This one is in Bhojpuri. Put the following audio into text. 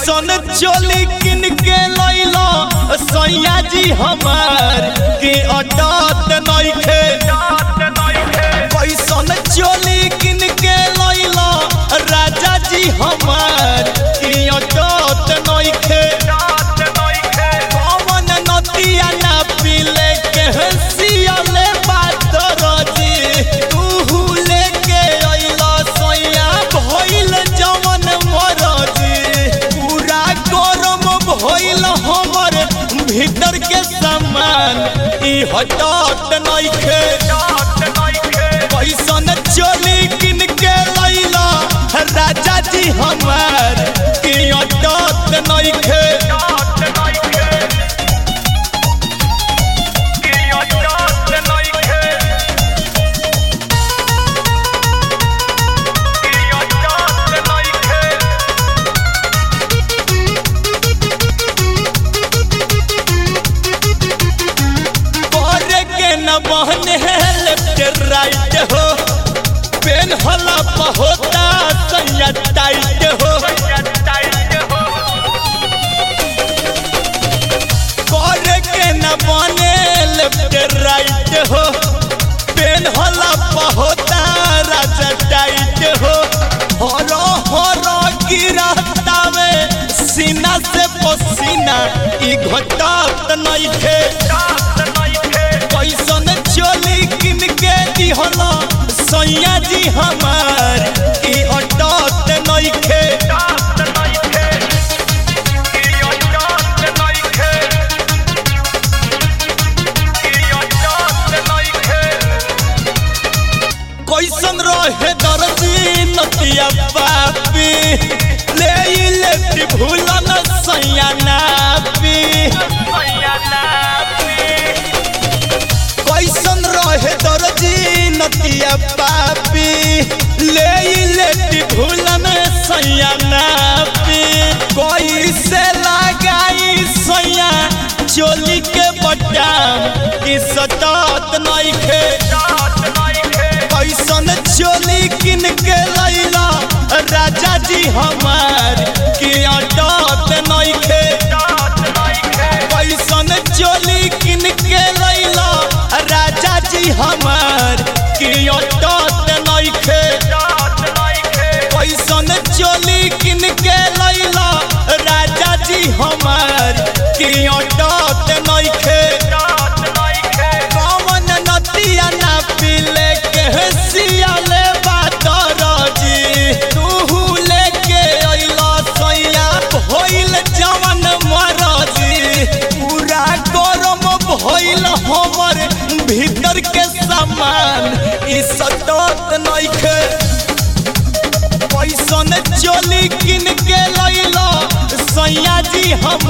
कैसन चोली किन के लैलो सैया जी हमार के अटत नइखे कैसन चोली किन के लैलो राजा जी हमार के अटत नइखे कौन नदिया ना पीले के सियाले बात रजी तू लेके अइला सैया भइल जवन मरजी पूरा गरम भइल हमर भीतर के सामान ई हटत नइखे कैसन चोली किन के लैला राजा जी हमार की अटत नइखे करे के न बहने लेफ्ट राइट हो पेन हला होता सैया टाइट हो करे के न बने लेफ्ट राइट हो पेन हला होता राजा टाइट हो हरो हरो गिरतावे सीना से पसीना ई घटत नइखे कैसन चोली किन के दिहला सैया जी हमार की अटत नइखे कैसन रहे दर्जी नतिया पापी ले ई लेफ्ट भूलन सैया नापी कैसन रहे दर्जी नतिया पापी ले ई लेफ्ट भूलन सैया नापी कैसे लगाई सैया चोली के बटाम की सतात नइखे कैसन चोली किन के लैला राजा जी हमार की अटत नइखे कैसन चोली किन के लैला राजा जी हमार की अटत नइखे कैसन चोली किन के लैला राजा जी हमार की अटत नइखे कौन नदिया ना पीले के सियाले बात रजी तू लेके अइला सैया भइल जवन मरजी पूरा गरम भइल हमर भीतर के सामान ई सटत नइखे कैसन चोली किन के लैला सैया जी हम